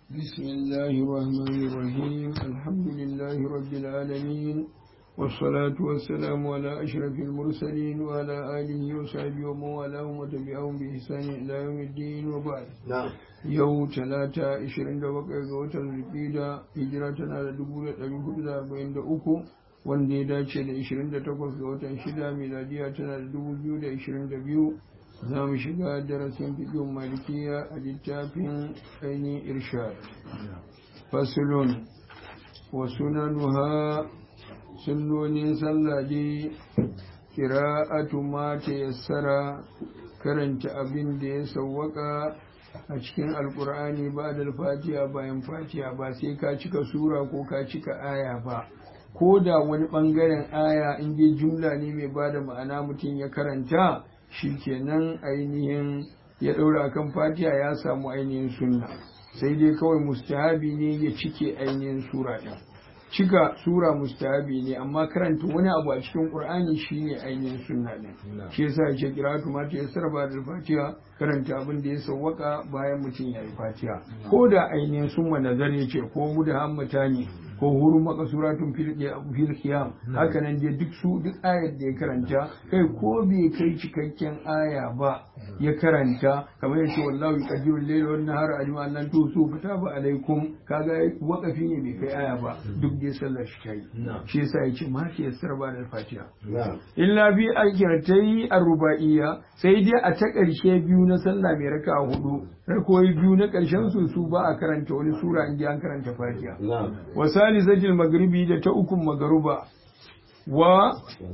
بسم الله الرحمن الرحيم الحمد لله رب العالمين والصلاة والسلام على أشرف المرسلين وعلى آله وصحبه ومن والاهم وتبعهم بإحسان إلى يوم الدين وبعد na'am yau talata 27 ga watan zulqida hijira tana da 1443 wanda ya dace da 28 ga watan shida miladiya tana da 2022 za mu shiga darasin fiƙin malikiya a littafin ainihin irshad fasulun wa sunanuha sunnonin sallah dai kira'atu ma ta yassara karanta abin da ya sawwaka a cikin alkur'ani ba da fatiha bayan fatiha ba sai ka cika sura ko ka cika aya ba ko da wani bangaren aya in dai jumla ne mai ba da ma'ana mutum ya karanta shi kenan ainihin ya ɗaura kan fatiha ya samu ainihin sunna sai dai kawai mustahabi ne ya cike ainihin sura ɗin cika sura mustahabi ne amma karanta wani abu a cikin qur'ani shine ainihin sunna ne shi yasa yake kiratu ma ta yassara ba da fatiha karanta abin da ya sawwaka bayan mutum ya yi fatiha ko da ainihin summa nazar yace ko mu da hammata ne ko huru makasuratun fil qiyam haka nan dai duk su duk ayar da ya karanta kai ko bai kai cikakken aya ba ya karanta kamar yace wallahu yaqdiru al-layla wan nahara alima an tusu fataba alaikum kaga waqafi ne bai kai aya ba duk dai sallar shi kai shi yasa yace ma ke yassar ba da fatiha na'am illa bi akiratai ar-ruba'iyya sai dai a ta ƙarshe biyu na sallah mai raka hudu rakoyi biyu na ƙarshen su su ba a karanta wani sura in an karanta fatiha na'am wa salisatil magribi da ta ukun magaruba wa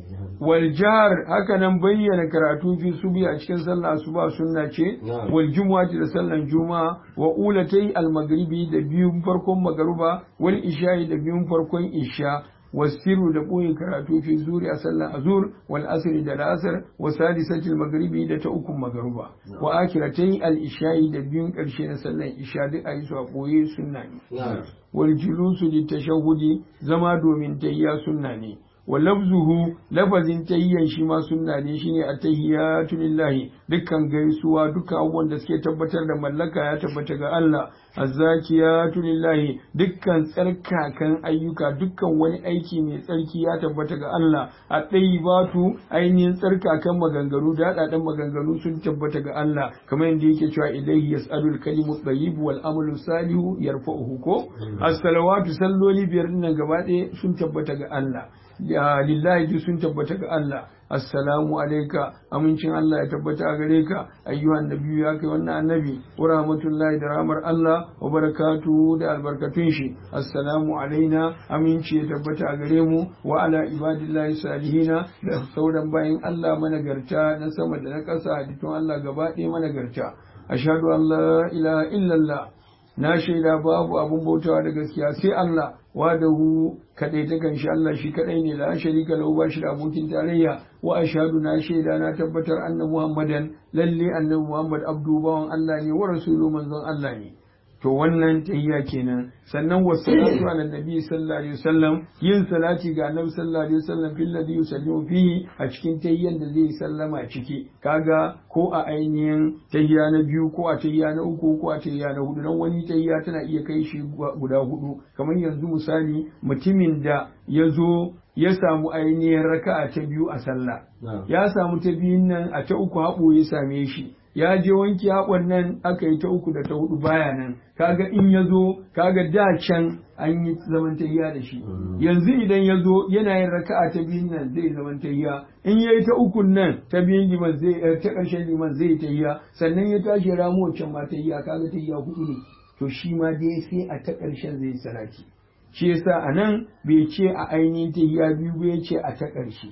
wal jahr haka nan bayyana karatu fi subi a cikin sallah asuba sunna ce Na'am. wal jumu'ati da sallan juma'a wa ulatai al magribi da biyun farkon magaruba wal isha'i da biyun farkon isha wasiru da ɓoye karatu fi zuri a sallan azur wal asri da la'asar wa sadisatil magribi da ta ukun magaruba wa akiratai al isha'i da biyun ƙarshe na sallan isha duk a yi su a ɓoye sunna ne na'am wal julusu litashahhudi zama domin tayya sunna ne wa lafzuhu lafazin tayyan shi ma sunna ne shine at-tahiyyatu lillahi dukkan gaisuwa dukkan abubuwan da suke tabbatar da mallaka ya tabbata ga Allah az-zakiyatu lillahi dukkan tsarkakan ayyuka dukkan wani aiki mai tsarki ya tabbata ga Allah at-tayyibatu ainihin tsarkakan maganganu da dadan maganganu sun tabbata ga Allah kamar yadda yake cewa ilayhi yas'alul kalimu tayyib wal amalu salihu yarfa'uhu ko as-salawatu salloli biyar dinnan gaba ɗaya sun tabbata ga Allah ya lillahi duk sun tabbata ga Allah assalamu alaika amincin Allah ya tabbata a gare ka ayyuhan nabiyyu ya kai wannan annabi wa rahmatullahi da rahmar Allah wa barakatuhu da albarkatun shi assalamu alaina aminci ya tabbata a gare mu wa ala ibadillahi salihina da sauran bayin Allah managarta na sama da na ƙasa hadittun Allah gaba ɗaya managarta ashhadu an la ilaha illallah na shaida babu abun bautawa da gaskiya sai Allah wadahu kadai ta kanshi Allah shi kadai ne la sharika lahu ba shi da abokin tarayya wa ashhadu na shaida na tabbatar anna muhammadan lalle annabi muhammad abdu bawan Allah ne wa rasulu manzon Allah ne to wannan tahiyya kenan sannan wassalatu ala nabi sallallahu alaihi wasallam yin salati ga annabi sallallahu alaihi wasallam fil ladhi yusallimu fihi a cikin tahiyyan da zai sallama ciki kaga ko a ainihin tahiyya na biyu ko a tahiyya na uku ko a tahiyya na hudu dan wani tahiyya tana iya kai shi guda hudu kamar yanzu misali mutumin da ya zo ya samu ainihin raka'a ta biyu a sallah na'am ya samu ta biyun nan a ta uku haɓo ya same shi ya je wanke haɓon nan aka yi ta uku da ta hudu baya nan kaga in ya zo kaga da can an yi zaman tahiya da shi yanzu idan ya zo yana yin raka'a ta biyun nan zai zaman tahiya in ya yi ta ukun nan ta biyun liman zai eh, ta ƙarshen liman zai tahiya sannan ya tashi ya ramo wancan ma tahiya kaga tahiya hudu ne to shi ma dai sai a ta ƙarshen zai salati shi yasa a nan bai ce a ainihin tahiya biyu ba ya ce a ta ƙarshe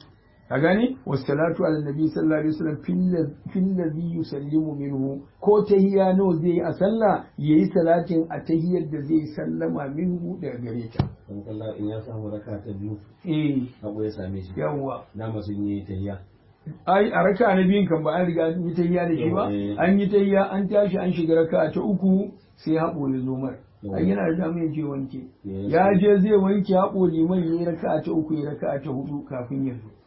a gani wassalatu ala nabi sallallahu alaihi wasallam fil ladhi yusallimu minhu ko tahiyya nawa zai yi a sallah yayi salatin a tahiyyar da zai sallama minhu daga gare ta dan Allah in ya samu raka ta biyu eh abu ya same shi yawwa dama sun yi tahiyya ai a raka na biyun kan ba an riga an yi tahiyya da shi ba Eh. an yi tahiyya an tashi an shiga raka ta uku sai haɓo ya zo mar ai yana da damar ya je wanke Yes. ya je zai wanke haɓo liman ya yi raka ta uku ya raka ta hudu kafin ya zo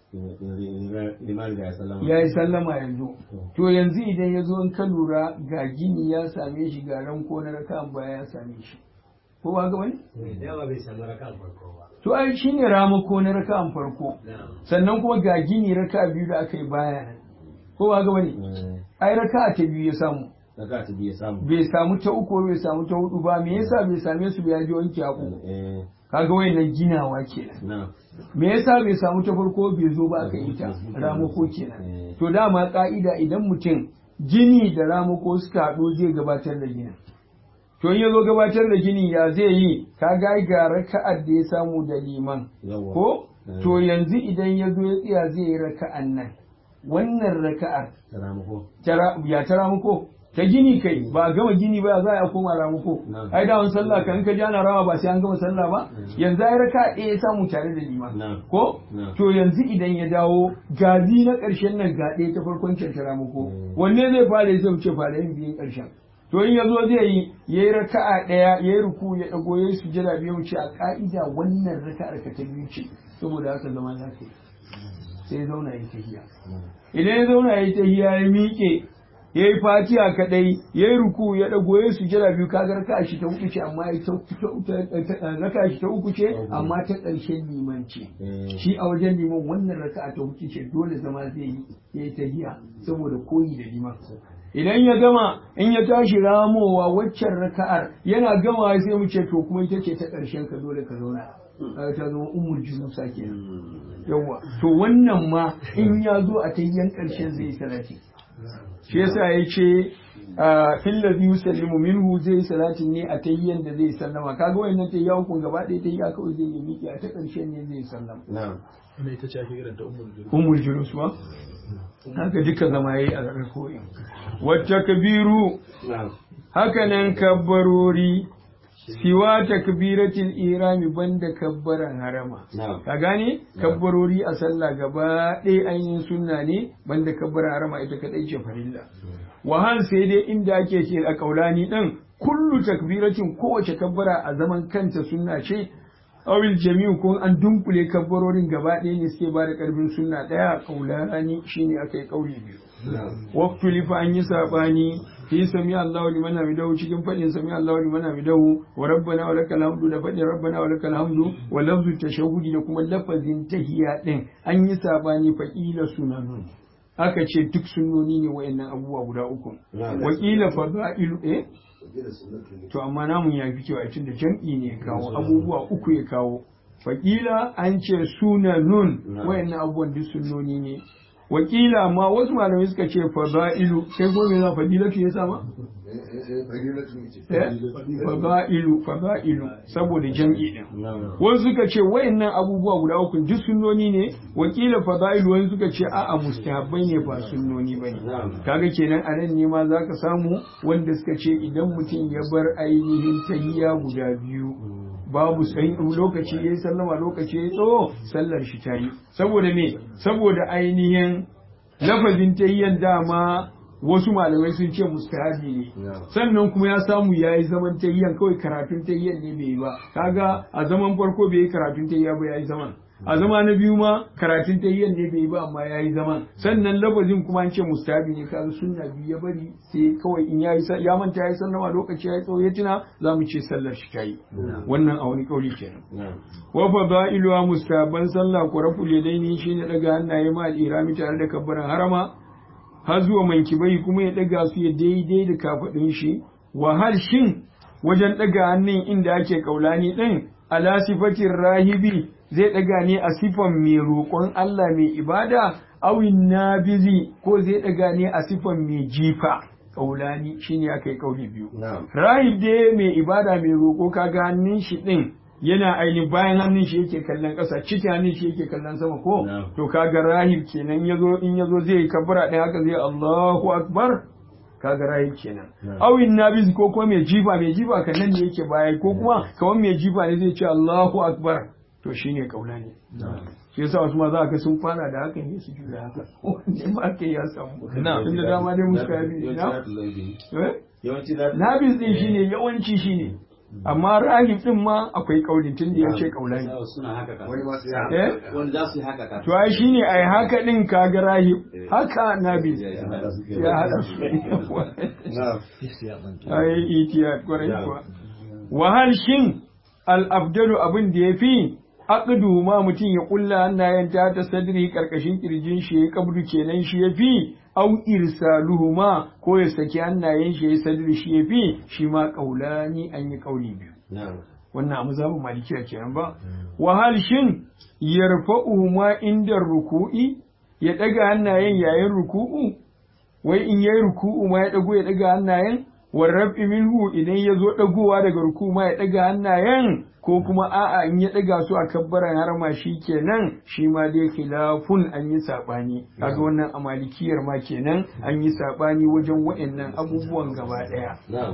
limari da ya sallama ya yi sallama yanzu to yanzu idan ya zo in ka lura ga gini ya same shi ga ranko na raka baya ya same shi ko ba ga wani dama bai samu raka farko ba to ai shine ramako na raka'an farko sannan kuma ga gini raka biyu da aka yi baya nan ko ba ga wani ai raka'a ta biyu ya samu daga ta biya samu bai samu ta uku bai samu ta hudu ba me yasa bai same su ba ya ji wanke haƙo eh kaga wayannan ginawa kenan na me yasa bai samu ta farko bai zo ba aka yi ta ramako kenan to dama ka'ida idan mutum gini da ramako suka haɗu zai gabatar da ginin to in ya zo gabatar da gini ya zai yi ka ga ga raka'ar da ya samu da liman yawa ko to yanzu idan ya zo ya tsaya zai yi raka'an nan wannan raka'ar ta ramako tara ya ta ramuko ta gini kai ba a gama gini ba za a koma ramuko Na'am. ai da wani sallah kan ka ji ana rawa ba sai an gama sallah ba yanzu ai raka ɗaya ya samu tare da liman Na'am. ko Na'am. to yanzu idan ya dawo gazi na ƙarshen nan ga ɗaya ta farkon can ta ramuko Mm. wanne zai fara yi zai wuce fara yin biyun ƙarshen to in ya zo zai yi ya yi raka'a ɗaya ya yi ruku ya ɗago ya yi sujada biyu wuce a ƙa'ida wannan raka'ar ka ta biyu ce saboda haka zama za ka yi sai ya zauna ya tahiya idan ya zauna ya tahiya ya miƙe ya yi fatiha kaɗai ya yi ruku ya ɗago ya yi sujada biyu kaga raka shi ta uku ce amma ya ta ta- raka shi ta uku ce amma ta ƙarshen liman ce Eh. shi a wajen liman wannan raka ta uku ce dole zama zai yi ya yi tahiya saboda koyi da liman idan ya gama in ya tashi ramowa waccan raka'ar yana gama sai mu ce to kuma ita ce ta ƙarshen ka dole ka zauna Kaga ta zama umul junusa kenan yawa to wannan ma in ya zo a tayyan ƙarshen zai yi salati shi yasa ya ce fil yusallimu minhu zai yi salatin ne a tayyan da zai sallama kaga wayannan tayya hukun gaba ɗaya tayya kawai zai yi miki a ta ƙarshen ne zai sallama na wannan ita ce ake kiranta ummul jurus umul julus ba haka duka zama yayi a rakoyin wata kabiru na haka nan kabbarori siwa takbiratul irami banda kabbaran harama na ka gane kabbarori a sallah gaba ɗaya ainihin sunna ne banda kabbaran harama ita kadai ce farilla wahal sai dai inda ake ce a kaulani ɗin kullu takbiratin kowace kabbara a zaman kanta sunna ce awil jami'u ko an dunkule kabbarorin gaba ɗaya ne suke ba da ƙarfin sunna ɗaya kaulani shine aka yi kauli biyu na waqtu lifa an yi sabani fi sami Allahu liman hamidahu cikin fadin sami Allahu liman hamidahu wa rabbana wa lakal hamdu da fadin rabbana wa lakal hamdu wa lafzu tashahhudi da kuma lafazin tahiyya din an yi sabani fa ila sunanun aka ce duk sunnoni ne wayannan abubuwa guda uku Na'am. wa qila fadailu eh to amma namun ya fi cewa tunda jam'i ne ya kawo abubuwa uku ya kawo fakila an ce sunanun Na'am. wayannan abubuwan duk sunnoni ne wakila amma wasu malamai suka ce fada'ilu kai gome za fadilatu ya sama eh fada'ilu fada'ilu saboda jam'i din na wasu suka ce wayannan abubuwa guda uku duk sunnoni ne wakila fada'ilu wani suka ce a'a mustahabbai ne ba sunnoni bane Na'am. kaga kenan a nan ne ma zaka samu wanda suka ce idan mutum ya bar ainihin tahiyya guda biyu babu sai lokaci yayi sallama lokaci yayi tsawo sallar shi ta yi saboda me saboda ainihin lafazin tahiyyan dama wasu malamai sun ce mustahabi ne Na'am. sannan kuma ya samu ya yi zaman tahiyyan kawai karatun tahiyyan ne bai yi ba kaga a zaman farko bai yi karatun tahiyya ba ya yi zaman a zama na biyu ma karatun tahiyyan ne bai yi ba amma ya yi zaman sannan lafazin kuma an ce mustahabi ne kaga sunna biyu ya bari sai kawai in ya yi sa- ya manta ya yi sallama lokaci ya yi tsawo ya tuna za mu ce sallar shi ta yi wannan a wani kauli kenan na wa fadailuha mustahabban sallah ko raful yadaini shine daga hannaye ma al-irami tare da kabbaran harama har zuwa mankibai kuma ya daga su ya daidai da kafadin shi wa hal shin wajen daga hannun inda ake kaulani din ala sifatin rahibi zai daga ne a sifan mai roƙon Allah mai ibada awin nabizi ko zai daga ne a sifan mai jifa kaulani shine aka yi kauli biyu na rahib dai mai ibada mai roƙo kaga hannun shi ɗin yana ainihin bayan hannun shi yake kallon ƙasa cikin hannun shi yake kallon sama ko Na'am. to kaga rahib kenan yazo in yazo zai yi kabbara ɗin haka zai Allahu akbar kaga rahib kenan Na'am. awin nabiz ko kuma mai jifa mai jifa kan nan ne yake baya ko kuma kamar mai jifa ne zai ce Allahu akbar to shine kaula ne shi yasa wasu ma za ka sun fara da hakan ne su juya haka wanne ma kai ya samu Na'am. tunda dama dai muska bi na yawanci eh yawanci da Nabis din shine yawanci shine amma rahib din ma akwai kaulin tun da ya ce kaulani suna haka ka wani masu ya eh wani za su yi haka ka to ai shine ai haka din kaga rahib haka nabi ya hada su ya hada su na ai itiya kwarai kuwa wahal shin al-afdalu abin da yafi aqdu ma mutum ya kulla hannayen ta ta sadri karkashin kirjin shi ya kabdu kenan shi yafi au irsaluhuma ko ya saki hannayen shi ya sadri shi yafi shi ma kaulani an yi kauli biyu na'am wannan a mazhabin malikiya kenan ba wahal shin yarfa'uhuma inda ruku'i ya daga hannayen yayin ruku'u wai in yayi ruku'u ma ya dago ya daga hannayen warrabi minhu idan ya zo dagowa daga ruku'u ma ya daga hannayen ko kuma a'a in ya daga su a kabbaran harma shi kenan shi ma dai khilafun an yi sabani kaga wannan a malikiyar ma kenan an yi sabani wajen wa'annan abubuwan gaba daya na'am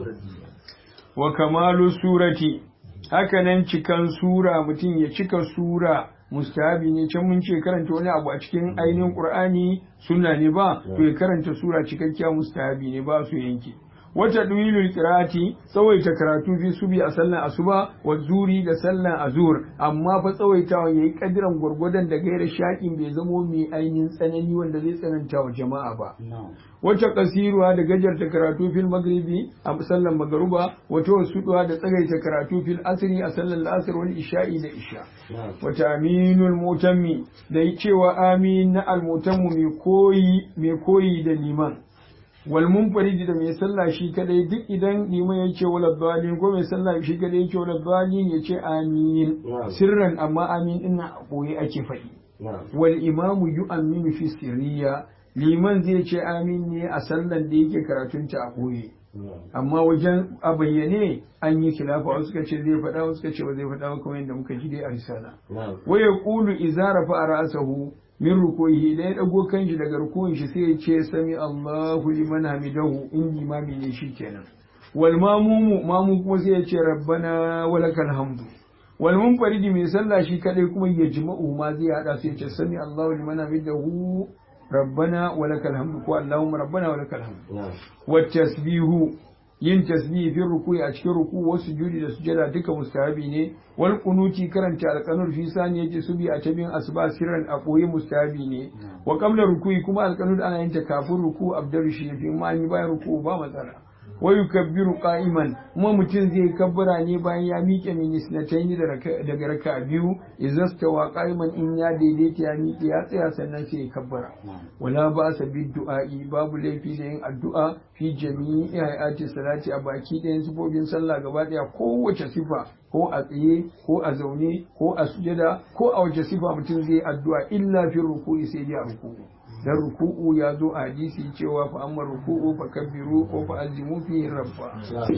wa kamalu surati hakanan cikan sura mutum ya cika sura mustahabi ne can mun ce karanta wani abu a cikin ainihin qur'ani sunna ne ba to ya karanta sura cikakkiya mustahabi ne ba su yanke wata duwilul qira'ati tsawaita karatu fi subi a sallan asuba wa zuri da sallan azur amma fa tsawaitawa yayi kadiran gwargwadon da gaira shaƙin bai zamo mai ainihin tsanani wanda zai tsananta wa jama'a ba wacce kasiruwa da gajarta karatu fil magribi a sallan magaruba wata wasuduwa da tsagaita karatu fil asri a sallan la'asar wal isha'i da isha wata aminul mutammi da cewa amin na almutammu mai koyi mai koyi da liman wal munfaridi da mai sallah shi kadai duk idan liman ya ce wala dalin ko mai sallah shi kadai ya ce wala dalin ya ce amin sirran amma amin din a koyi ake faɗi wal imamu yu'minu fi sirriya liman zai ce amin ne a sallan da yake karatunta a koyi amma wajen a bayyane an yi khilafa wasu suka ce zai faɗa wasu suka ce ba zai faɗa ba kamar yadda muka ji dai a risala wa yaqulu idza rafa'a ra'sahu min rukuhi idan ya dago kanshi daga rukuhin shi sai ya ce sami Allahu liman hamidahu in limami ne shi kenan wal mamumu mamu kuma sai ya ce rabbana walakal hamdu wal munfaridi mai sallah shi kadai kuma ya jima'u ma zai hada sai ya ce sami Allahu liman hamidahu rabbana walakal hamdu ko Allahumma rabbana walakal hamdu wat tasbihu yin tasbihi fi ruku'i a cikin ruku wasu sujudi da sujada duka mustahabi ne wal qunuti karanta alqanur fi saniyati subi a tabin asba sirran a koyi mustahabi ne wa qabla ruku'i kuma alqanur ana yin ta kafin ruku abdaru shi fi ma ni bayan ruku ba matsala wa yukabbiru qa'iman kuma mutum zai kabbara ne bayan ya miƙe minisnatayn daga raka biyu izastawa qa'iman in ya daidaita ya miƙe ya tsaya sannan sai ya kabbara wala ba sa bid du'a'i babu laifi da yin addu'a fi jami'i hayati salati a baki ɗayan sifofin sallah gaba ɗaya kowace sifa ko a tsaye ko a zaune ko a sujada ko a wace sifa mutum zai addu'a illa fi ruku'i sai dai a ruku'u dan ruku'u ya zo a hadisi cewa fa amma ruku'u fa kabbiru ko fa azimu fi rabba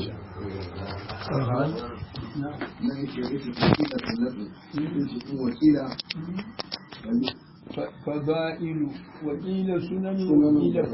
na yake yake wakila tallafi cikin wakila fada'ilu wakila sunan Sunan wakila